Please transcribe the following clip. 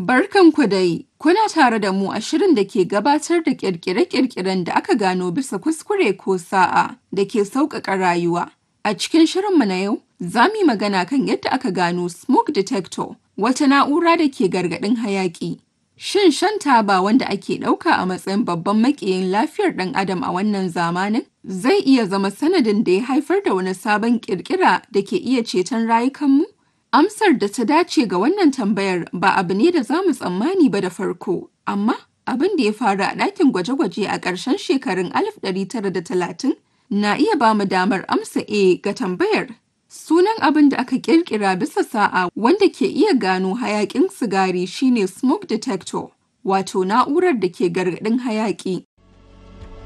Barkanku dai, kuna tare da mu a shirin da ke gabatar da ƙirƙire-ƙirƙiren da aka gano bisa kuskure ko sa'a da ke sauƙaƙa rayuwa. A cikin shirinmu na yau, za mu yi magana kan yadda aka gano smoke detector, wata na'ura da ke gargaɗin hayaƙi. Shin shan taba wanda ake ɗauka a matsayin babban maƙiyin lafiyar ɗan adam a wannan zamanin zai iya zama sanadin da ya haifar da wani sabon ƙirƙira da ke iya ceton rayukanmu? Amsar da ta dace ga wannan tambayar ba abu ne da za mu tsammani ba da farko, amma abin da ya faru a ɗakin gwaje-gwaje a ƙarshen shekarun 1930 na iya ba mu damar amsa A ga tambayar. Sunan abin da aka ƙirƙira bisa sa'a wanda ke iya gano hayaƙin sigari shine smoke detector, wato na'urar da ke gargaɗin hayaƙi.